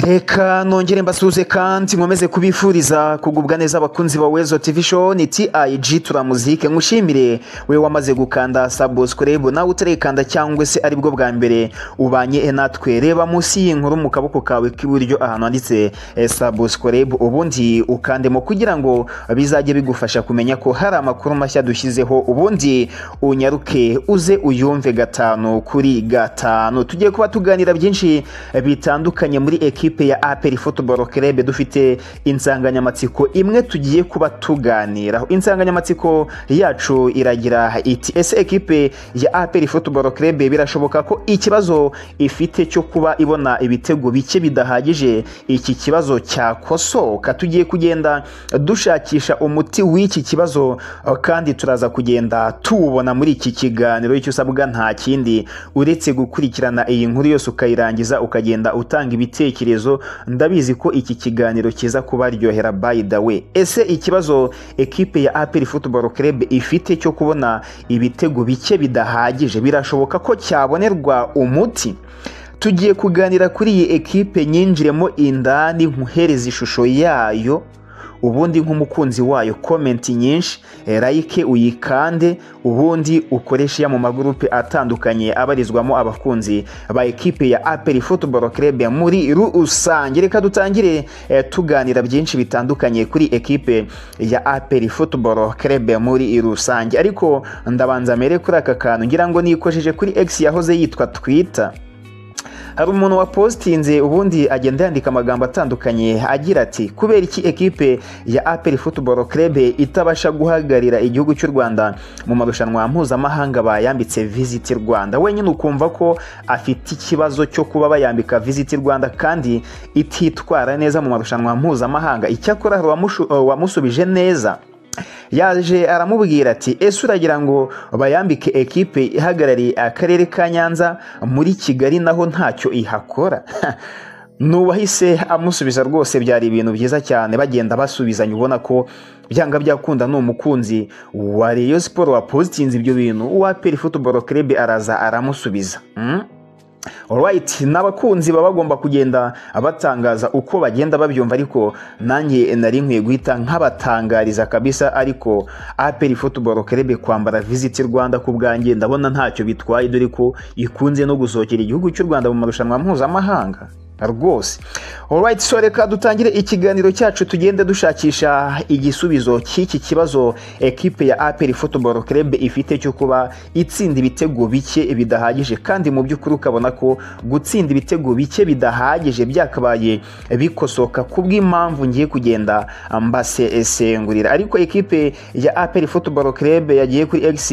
reka nongere mbasuze kandi nkomeze kubifuriza kugubwa neza abakunzi ba wezo tv show ni tig turamuzike nkushimire we wamaze gukanda subscribe nawe utarekanda cyangwa se aribwo bwa mbere ubanye natwe reba munsi y'inkuru mu kaboko kawe k'iburyo ahantu handitse eh, subscribe ubundi ukandemo kugira ngo bizajye bigufasha kumenya ko hari amakuru mashya dushyizeho ubundi unyaruke uze uyumve gatanu kuri gatanu tugiye kuba tuganira byinshi eh, bitandukanye muri ekipe ya APR Football Club dufite insanganyamatsiko imwe tugiye kuba tuganiraho insanganyamatsiko yacu iragira iti ese ekipe ya APR Football Club birashoboka ko ikibazo ifite cyo kuba ibona ibitego bike bidahagije iki kibazo cyakosoka tugiye kugenda dushakisha umuti w'iki kibazo kandi turaza kugenda tuwubona muri iki kiganiro icyo usabwa nta kindi uretse gukurikirana iyi nkuru yose ukayirangiza ukagenda utanga ibitekerezo ndabizi ko iki kiganiro kiza kubaryohera by the way ese ikibazo ekipe ya APR Football Club ifite cyo kubona ibitego bike bidahagije birashoboka ko cyabonerwa umuti tugiye kuganira kuri iyi ekipe nyinjiremo indani nkuhereza ishusho yayo ubundi nk'umukunzi wayo komenti nyinshi eh, like uyikande ubundi ukoreshe ya mu magurupe atandukanye abarizwamo abakunzi ba ekipe ya APR Football Club muri rusange reka dutangire eh, tuganira byinshi bitandukanye kuri ekipe ya APR Football Club muri rusange ariko ndabanza mere kuri aka kantu ngira ngo nikojeje kuri X yahoze yitwa Twitter hari umuntu wapositinze ubundi agenda yandika amagambo atandukanye agira ati kubera iki ekipe ya APR Football Club itabasha guhagararira igihugu cy'u Rwanda mu marushanwa mpuzamahanga bayambitse Visit Rwanda wenyine ukumva ko afite ikibazo cyo kuba bayambika Visit Rwanda kandi ititwara neza mu marushanwa mpuzamahanga icyakora hari uwamushu- uwamusubije neza yaje aramubwira ati ese uragira ngo bayambike ekipe ihagarariye akarere ka nyanza muri kigali naho ntacyo ihakora n'uwahise amusubiza rwose byari ibintu byiza cyane bagenda basubizanya ubona ko byanga byakunda ni umukunzi wa Rayon siporo wapositinze ibyo bintu uwa peri futuboro kerebe araza aramusubiza Mm? Alright, n'abakunzi baba bagomba kugenda batangaza uko bagenda babyumva ariko nanjye nari nkwiye guhita nkabatangariza kabisa ariko APR Football Club kwambara Visit Rwanda ku bwanjye ndabona ntacyo bitwaye dore ko ikunze no gusohokera igihugu cy'u Rwanda mu marushanwa mpuzamahanga rwose alright so reka dutangire ikiganiro cyacu tugende dushakisha igisubizo cy'iki kibazo ekipe ya APR Football Club ifite cyo kuba itsinda ibitego bike bidahagije kandi mu by'ukuri ukabona ko gutsinda ibitego bike bidahagije byakabaye bikosoka ku bw'impamvu ngiye kugenda mbasesengurira ariko ekipe ya APR Football Club yagiye kuri X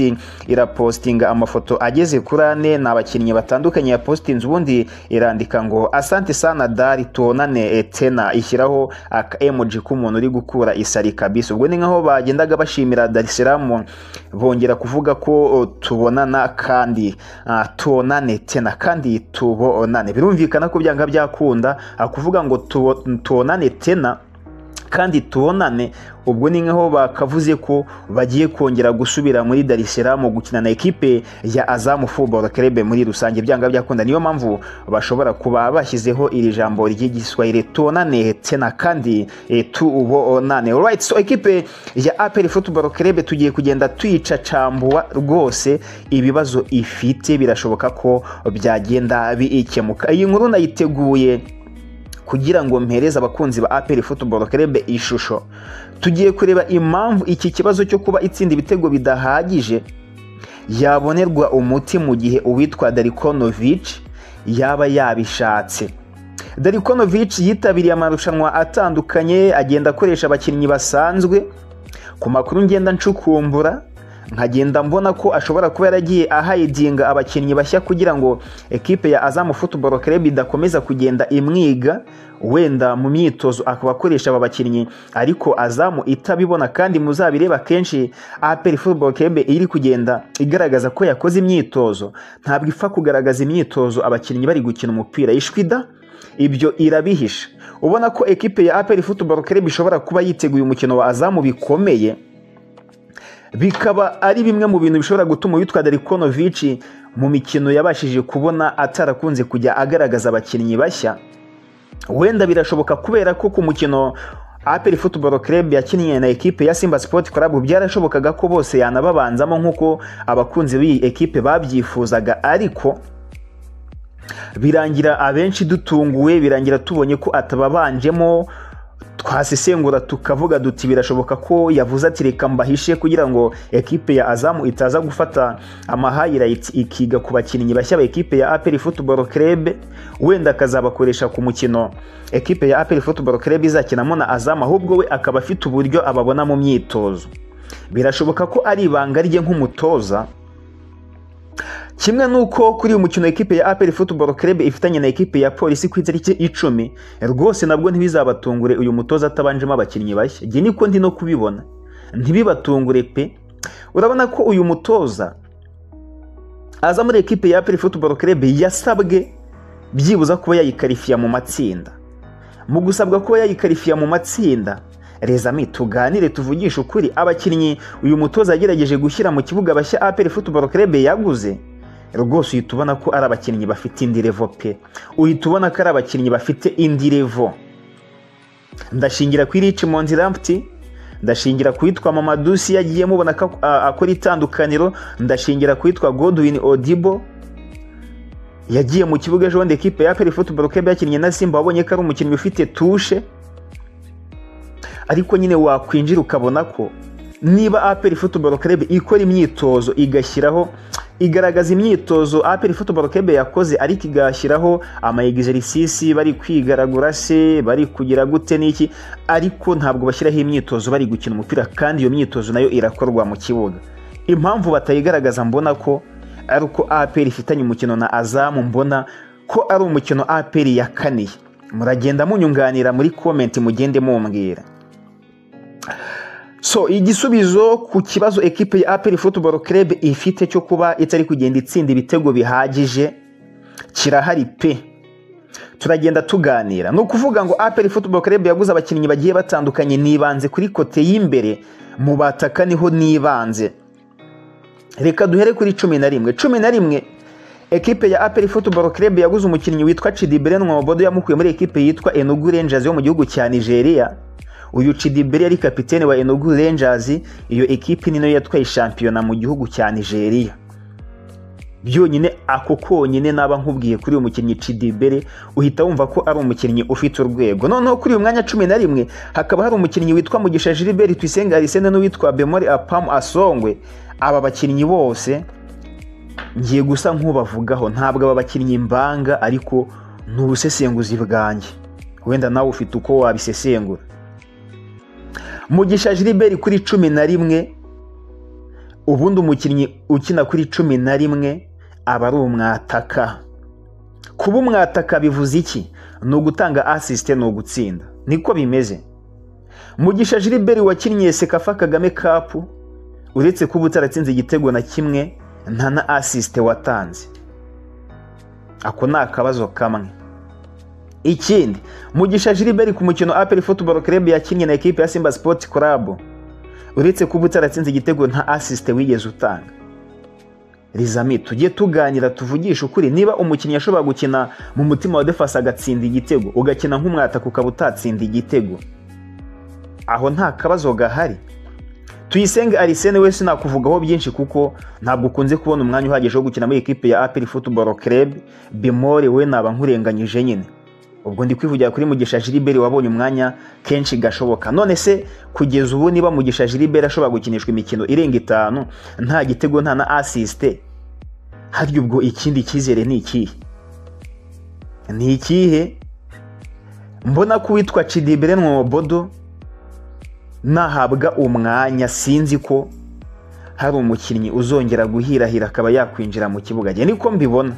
irapostinga amafoto ageze kuri ane ni abakinnyi batandukanye yapositinze ubundi irandika ngo asante sana dari tuonane eh, tena ishyiraho aka emoji k'umuntu uri gukura isari kabisa ubwo ni nkaho bagendaga bashimira Dar es Salaam bongera kuvuga ko oh, tubonana kandi ah, tuonane tena kandi tubonane birumvikana ko byanga byakunda ah, kuvuga ngo tubo- tuonane tena kandi tubonane ubwo ni nkaho bakavuze ko bagiye kongera gusubira muri Dar es Salaam gukina na ekipe ya Azam Football Club muri rusange byanga byakunda niyo mpamvu bashobora kuba bashyizeho iri jambo ry'igiswahili tubonane tena kandi eh, tubonane alright so ekipe ya APR Football Club tugiye kugenda tuyicacambua rwose ibibazo ifite birashoboka ko byagenda bikemuka iyi nkuru nayiteguye kugira ngo mpereze abakunzi ba APR Football Club ishusho tugiye kureba impamvu iki kibazo cyo kuba itsinda ibitego bidahagije yabonerwa umuti mu gihe uwitwa Darikonovic yaba yabishatse Darikonovic yitabiriye amarushanwa atandukanye agenda akoresha abakinnyi basanzwe ku makuru ngenda ncukumbura nkagenda mbona ko ashobora kuba yaragiye ahayidinga abakinnyi bashya kugira ngo ekipe ya Azam Football Club idakomeza kugenda imwiga wenda mu myitozo akaba akoresha aba bakinnyi ariko Azam itabibona kandi muzabireba kenshi APR Football Club iri kugenda igaragaza ko yakoze imyitozo ntabwo ipfa kugaragaza imyitozo abakinnyi bari gukina umupira ishwida ibyo irabihisha ubona ko ekipe ya APR Football Club ishobora kuba yiteguye umukino wa Azamu bikomeye bikaba ari bimwe mu bintu bishobora gutuma uwitwa Darikonovic mu mikino yabashije kubona atarakunze kujya agaragaza abakinnyi bashya wenda birashoboka kubera ko ku mukino aperi futuboro kerebu yakinnye na ekipe ya simba sipoti karabu byarashobokaga ko bose yanababanzamo nk'uko abakunzi b'iyi ekipe babyifuzaga ariko birangira abenshi dutunguwe birangira tubonye ko atababanjemo twasesengura tukavuga duti birashoboka ko yavuze ati reka mbahishe kugira ngo ekipe ya azamu itaza gufata amahayirayiti ikiga ku bakinnyi bashya ba ekipe ya aperi futuboro kerebe wenda akazabakoresha ku mukino ekipe ya aperi futuboro kerebe izakinamo na azamu ahubwo we akaba afite uburyo ababona mu myitozo birashoboka ko ari ibanga rye nk'umutoza kimwe nuko kuri uyu mukino ekipe ya aperi futuboro kerebe ifitanye na ekipe ya polisi ku itariki icumi rwose nabwo ntibizabatungure uyu mutoza atabanjemo abakinnyi bashya njye niko ndi no kubibona ntibibatungure pe urabona ko uyu mutoza aza muri ekipe ya aperi futuboro kerebe yasabwe byibuza kuba yayikarifiya mu matsinda mu gusabwa kuba yayikarifiya mu matsinda rezami tuganire tuvugishe ukuri abakinnyi uyu mutoza yagerageje gushyira mu kibuga bashya aperi futuboro kerebe yaguze rwose uhita ubona ko ari abakinnyi bafite indi revo pe uhita ubona ko ari abakinnyi bafite indi revo ndashingira kuri Richmond Rampti ndashingira kwitwa mama dusi yagiye mubona ko akora itandukaniro ndashingira kwitwa godwin odibo yagiye mu kibuga ejo bundi ekipe ya peri futuboro kebe yakinnye na simba wabonye ko ari umukinnyi ufite tushe ariko nyine wakwinjira ukabona ko niba aperi futuboro kerebe ikora imyitozo igashyiraho igaragaza imyitozo aperi futuboro kerebe yakoze ariko igashyiraho amayegizerisisi bari kwigaragura se bari kugira gute n'iki ariko ntabwo bashyiraho imyitozo bari gukina umupira kandi iyo myitozo nayo irakorwa mu kibuga impamvu batayigaragaza mbona ko ari uko aperi ifitanye umukino na azamu mbona ko ari umukino aperi yakaniye muragenda munyunganira muri komenti mugende mumbwira so igisubizo ku kibazo ekipe ya aperi futuboro kerebe ifite cyo kuba itari kugenda itsinda ibitego bihagije kirahari pe turagenda tuganira ni ukuvuga ngo aperi futuboro kerebe yaguze abakinnyi bagiye batandukanye nibanze kuri kote y'imbere mu bataka niho nibanze reka duhere kuri cumi na rimwe cumi na rimwe ekipe ya aperi futuboro kerebe yaguze umukinnyi witwa cidibere nwobodo yamukuye muri ekipe yitwa enugu renjazi yo mu gihugu cya nigeria uyu cidiberi yari kapitene wa enugu rangers iyo ekipi ni nayo yatwaye shampiyona mu gihugu cya nigeria byonyine ako konyine naba nkubwiye kuri uyu mukinnyi cidibere uhita wumva ko ari umukinnyi ufite urwego noneho kuri uyu mwanya cumi na rimwe hakaba hari umukinnyi witwa mugisha gilbert tuyisenge arisene n'uwitwa bemori apamu asongwe aba bakinnyi bose ngiye gusa nk'ubavugaho ntabwo aba bakinnyi mbanga ariko ni ubusesenguzi bwanjye wenda nawe ufite uko wabisesengura mugisha gilbert kuri cumi na rimwe ubundi umukinnyi ukina kuri cumi na rimwe aba ari umwataka kuba umwataka bivuze iki ni ugutanga asisite ni ugutsinda niko bimeze mugisha gilbert wakinnye sekafa kagame kapu uretse kuba utaratsinze igitego na kimwe nta na asisite watanze ako ni akabazo kamwe ikindi mugisha gilbert ku mukino aperi futuboro kerebe yakinnye na ekipe ya simba sipoti karabu uretse kuba utaratsinze igitego nta asisite wigeze utanga rizami tujye tuganira tuvugishe ukuri niba umukinnyi ashobora gukina mu mutima wa defasi agatsinda igitego ugakina nk'umwataka ukaba utatsinda igitego aho nta kabazo gahari tuyisenge arisene we sinakuvugaho byinshi kuko ntabwo ukunze kubona umwanya uhagije wo gukina muri ekipe ya aperi futuboro kerebe bimore we naba nkurenganyije nyine ubwo ndi kwivugira kuri mugisha gilbert wabonye umwanya kenshi gashoboka none se kugeza ubu niba mugisha gilbert ashobora gukinishwa imikino irenga itanu nta gitego nta na asisite harya ubwo ikindi cyizere ni ikihe ni ikihe mbona ko uwitwa cidibere mwobodo nahabwa umwanya sinzi ko hari umukinnyi uzongera guhirahira akaba yakwinjira mu kibuga njye niko mbibona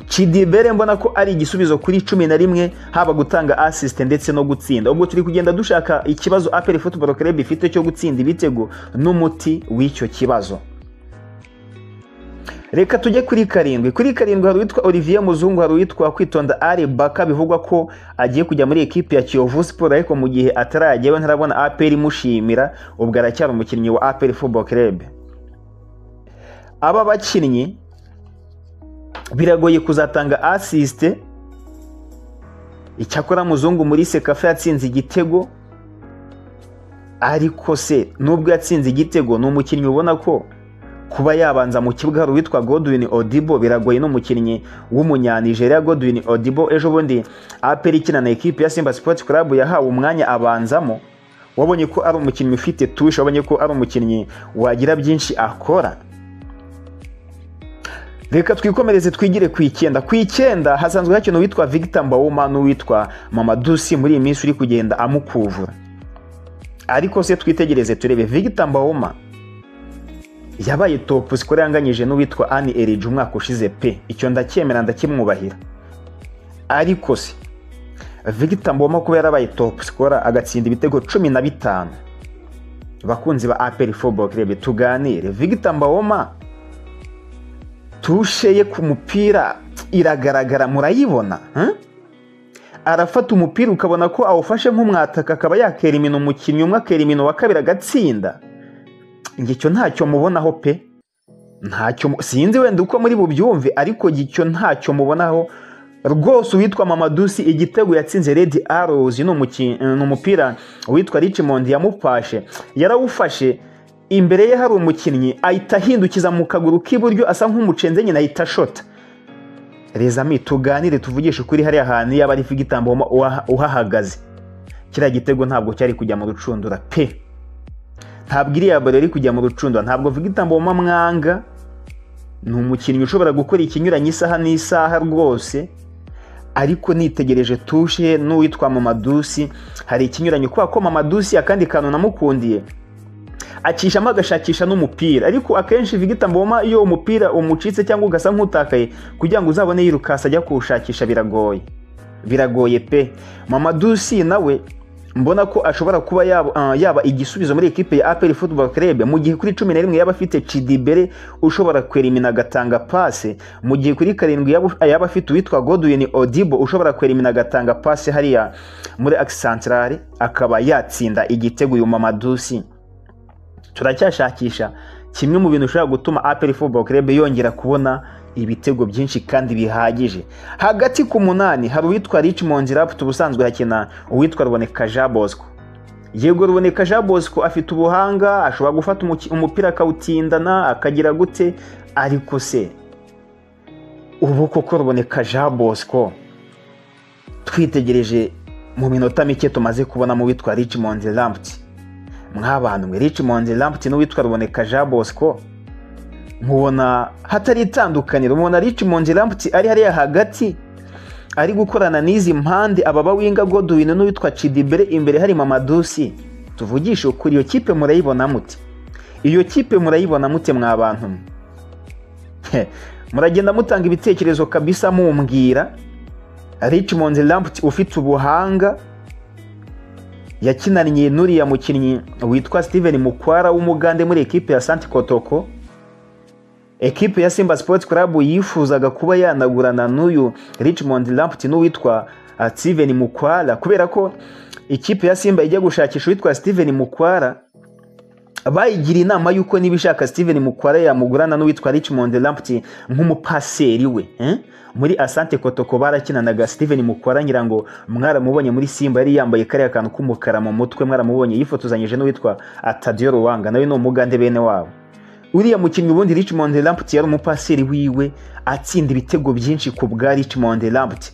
cidibere mbona ko ari igisubizo kuri cumi na rimwe haba gutanga asisite ndetse no gutsinda ubwo turi kugenda dushaka ikibazo aperi futuboro kerebe ifite cyo gutsinda ibitego n'umuti w'icyo kibazo reka tujye kuri karindwi kuri karindwi hari uwitwa olivier muzungu hari uwitwa kwitonda ari baka bivugwa ko agiye kujya muri ekipi ya kiyovu siporo ariko mu gihe atarajyayo ntarabona aperi imushimira ubwo aracyari umukinnyi wa aperi futuboro kerebe aba bakinnyi biragoye kuzatanga asisite icyakora muzungu muri sekafa yatsinze igitego ariko se nubwo yatsinze igitego ni umukinnyi ubona ko kuba yabanza mu kibuga hari uwitwa godwin odibo biragoye n'umukinnyi w'umunyanijeriya godwin odibo ejo bundi aperi ikina na ekipi ya simba sports club yahawe umwanya abanzamo wabonye ko ari umukinnyi ufite tushe wabonye ko ari umukinnyi wagira byinshi akora reka twikomereze twigire ku icyenda ku icyenda hasanzwe hakina uwitwa victor mbawoma n'uwitwa mamadusi muri iyi minsi uri kugenda amukuvura ariko se twitegereze turebe victor mbawoma yabaye topu sikora yanganyije n'uwitwa ani erige umwaka ushize pe icyo ndacyemera ndakimwubahira ariko se victor mboma kuba yarabaye topu sikora agatsinda ibitego cumi na bitanu bakunzi ba aperi foboke rebe tuganire victor mbawoma tushe ye ku mupira iragaragara murayibona arafata umupira ukabona ko awufashe nk'umwataka akaba yakera imino umukinnyi umwe akera imino wa kabiri agatsinda ngicyo ntacyo mubonaho pe ntacyo sinzi wenda uko muri bubyumve ariko gicyo ntacyo mubonaho rwose uwitwa mamadusi igitego yatsinze redi arozi ni umupira uwitwa ricimondi yamupashe yarawufashe imbere ye hari umukinnyi ahita ahindukiza mu kaguru k'iburyo asa nk'umucenze nyine ahita ashota rezami tuganire tuvugishe ukuri hariya hantu yaba ari igitambo uhahagaze kiriya gitego ntabwo cyari kujya mu rucundura pe ntabwo iriya baro iri kujya mu rucundo ntabwo mvuga itamboma mwanga ni umukinnyi ushobora gukora ikinyuranye isaha n'isaha rwose ariko nitegereje tushe n'uwitwa mamadusi hari ikinyuranye kubera ko mamadusi akandi kantu namukundiye acishamo agashakisha n'umupira ariko akenshi vigita mboma iyo umupira umucitse cyangwa ugasa nk'utakaye kugira ngo uzabone yirukasa ajya kuwushakisha biragoye biragoye pe mamadusi nawe mbona ko ashobora kuba yaba igisubizo muri ekipe ya aperi football club mu gihe kuri cumi na rimwe yaba afite cidibere ushobora kwerimina agatanga pase mu gihe kuri karindwi yaba afite uwitwa godwin odibo ushobora kwerimina agatanga pase hariya muri akisantarare akaba yatsinda igitego uyu mamadusi turacyashakisha kimwe mu bintu ushobora gutuma aperi football club yongera kubona ibitego byinshi kandi bihagije hagati ku munani hari uwitwa Richmond Raptor ubusanzwe hakina uwitwa Ruboneka Jean Bosco yego Ruboneka Jean Bosco afite ubuhanga ashobora gufata umupira akawutindana akagira gute ariko se ubu koko Ruboneka Jean Bosco twitegereje mu minota mike tumaze kubona mu witwa Richmond Raptor mwabantu mwe Richmond Raptor n'uwitwa Ruboneka Jean Bosco mubona hatari itandukaniro mubona Richmond Rambuti ari hariya hagati ari gukorana n'izi mpande ababa winga Godwin n'uwitwa Cidibere imbere hari Mamadusi tuvugishe ukuri iyo kipe murayibona mute iyo kipe murayibona mute mwa bantu muragenda mutanga ibitekerezo kabisa mumbwira Richmond Rambuti ufite ubuhanga yakinanye n'uriya mukinnyi witwa Steven Mukwara w'umugande muri ekipe ya Santi Kotoko ekipe ya simba sports club yifuzaga kuba yanagurana n'uyu richmond lampti n'uwitwa steven mukwara kubera ko ikipe ya simba ijya gushakisha uwitwa steven mukwara bayigira inama y'uko niba ishaka steven mukwara yamugurana n'uwitwa richmond lampti nk'umupaseri we muri asante kotoko barakinanaga steven mukwara ngira ngo mwaramubonye muri simba yari yambaye kariya kantu k'umukara mu mutwe mwaramubonye yifotozanyije n'uwitwa atadiyo ruwanga nawe ni umugande bene wabo uriya mukinnyi ubundi Richmond Lamptey yari umupaseri wiwe atsinda ibitego byinshi ku bwa Richmond Lamptey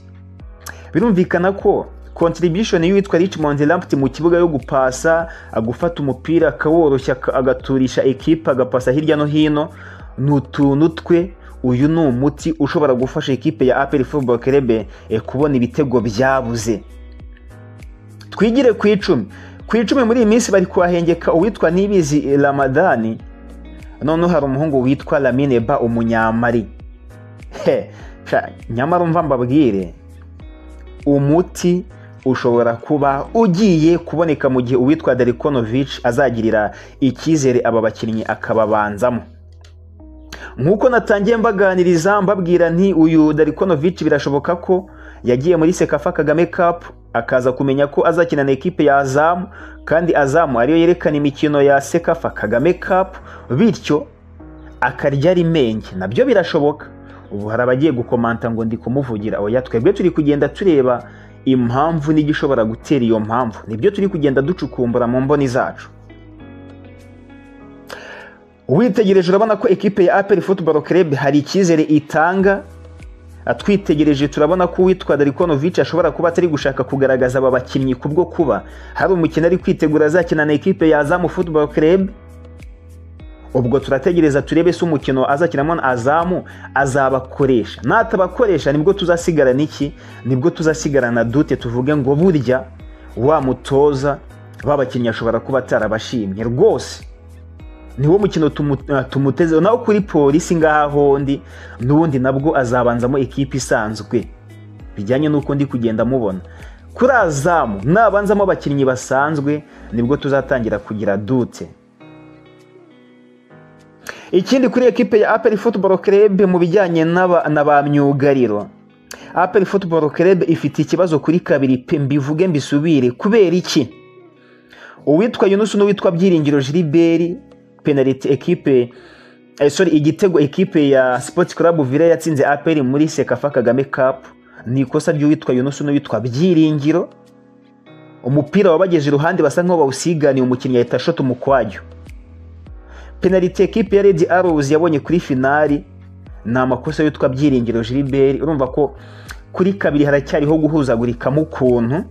birumvikana ko contribution y'uwitwa Richmond Lamptey mu kibuga yo gupasa agufata umupira akaworoshya agaturisha ekipa agapasa hirya no hino ni utuntu twe uyu ni umuti ushobora gufasha ekipe ya APR Football Club kubona ibitego byabuze twigire ku icumi ku icumi muri iyi minsi bari kuhahengeka uwitwa Nibizi Ramadani noneho hari umuhungu witwa lamine ba umunyamari he nyamara umva mbabwire umuti ushobora kuba ugiye kuboneka mu gihe uwitwa darikonovici azagirira icyizere aba bakinnyi akababanzamo nk'uko natangiye mbaganiriza mbabwira nti uyu darikonovici birashoboka ko yagiye muri sekafa kagame kapu akaza kumenya ko azakina na ekipe ya azamu kandi azamu ariyo yerekana imikino ya sekafa kagame kapu bityo akarya rimenge nabyo birashoboka ubu hari abagiye gukomanta ngo ndi kumuvugira oya twebwe turi kugenda tureba impamvu n'igishobora gutera iyo mpamvu nibyo turi kugenda ducukumbura mu mboni zacu witegereje urabona ko ekipe ya aperi futuboro Club hari icyizere itanga twitegereje turabona ko uwitwa Darikonovic ashobora kuba atari gushaka kugaragaza aba bakinnyi ku bwo kuba hari umukino ari kwitegura azakina na ekipe ya Azamu Football Club ubwo turategereza turebe se umukino azakinamo na Azamu azabakoresha natabakoresha nibwo tuzasigarana iki nibwo tuzasigarana dute tuvuge ngo burya wa mutoza babakinnyi ashobora kuba atarabashimye rwose niwo mukino tumutezeho naho kuri polisi ngaha hondi n'ubundi nabwo azabanzamo ikipe isanzwe bijyanye n'uko ndi kugenda mubona kuri azamu nabanzamo abakinnyi basanzwe nibwo tuzatangira kugira dute ikindi kuri ekipe ya aperi futuboro kerebe mu bijyanye na ba myugariro aperi futuboro kerebe ifite ikibazo kuri kabiri pe mbivuge mbisubire kubera iki uwitwa yunusu n'uwitwa byiringiro jiriberi penaliti ekipe sorry igitego ekipe ya Sports Club Vire yatsinze APR muri Sekafa Kagame Cup ni ikosa ry'uwitwa Yunusu n'uwitwa Byiringiro umupira wabageje iruhande basa nk'aho bawusiganiye umukinnyi ahita shota umukwajyo penaliti ekipe ya Red Arrows yabonye kuri finali ni amakosa y'uwitwa Byiringiro Gilbert urumva ko kuri kabiri haracyariho guhuzagurika mu kuntu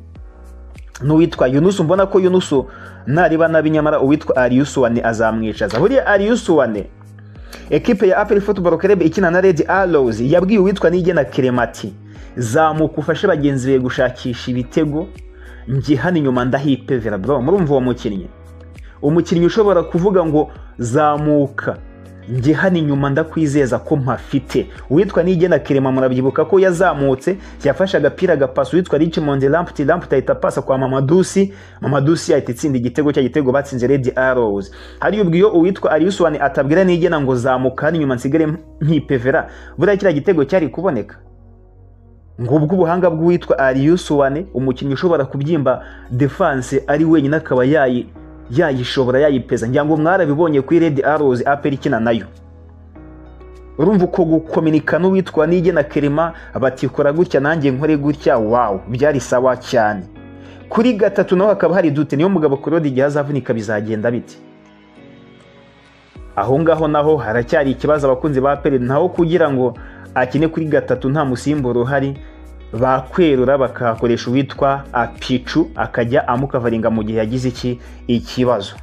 n'uwitwa yunusu mbona ko yunusu nariba nabi nyamara uwitwa ariyusuwane azamwicaza buriya ariyusuwane ekipe ya aperi futuboro kerebe ikina na redi arozi yabwiye uwitwa nigena keremati zamuka ufashe bagenzi be gushakisha ibitego njye hano inyuma ndahipevera bro murumva uwo mukinnyi umukinnyi ushobora kuvuga ngo zamuka njye hano inyuma ndakwizeza ko mpafite uwitwa nigena kirema murabyibuka ko yazamutse yafashe agapira gapasa uwitwa richmond lamputi lamputi ahita apasa kwa mamadusi mamadusi ahita itsinda igitego cya gitego batsinze redi arozi hariya ubwiyo uwitwa ariyusuwani atabwira nigena ngo zamuka hano inyuma nsigare nkipevera buriya kiriya gitego cyari kuboneka ngubwo ubuhanga bw'uwitwa ariyusuwani umukinnyi ushobora kubyimba defanse ari wenyine akaba yayi yayishobora yayipeza ngira ngo mwarabibonye kuri redi arozi aperi ikina nayo urumva uko gukominika n'uwitwa nigena kerema batikora gutya nanjye nkore gutya wawu byari sawa cyane kuri gatatu naho hakaba hari dute niyo mugabo kurodi igihe azavunika bizagenda bite aho ngaho naho haracyari ikibazo abakunzi ba aperi naho kugira ngo akine kuri gatatu nta musimburo uhari bakwerura bakakoresha uwitwa apicu akajya amukavaringa mu gihe yagize iki ikibazo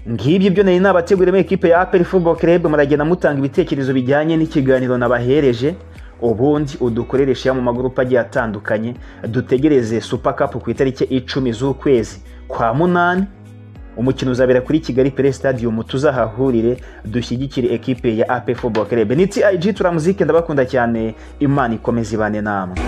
ngibyo ibyo nari nabateguriyemo ekipe ya aperi futuboro kerebe muragenda mutanga ibitekerezo bijyanye n'ikiganiro nabahereje ubundi udukorere sheya mu magurupe agiye atandukanye dutegereze supakapu ku itariki icumi z'ukwezi kwa munani umukino uzabera kuri kigali pere stadium tuzahahurire dushyigikire ekipe ya AP Football Club ni TIG turamuzike ndabakunda cyane imana ikomeze ibane namwe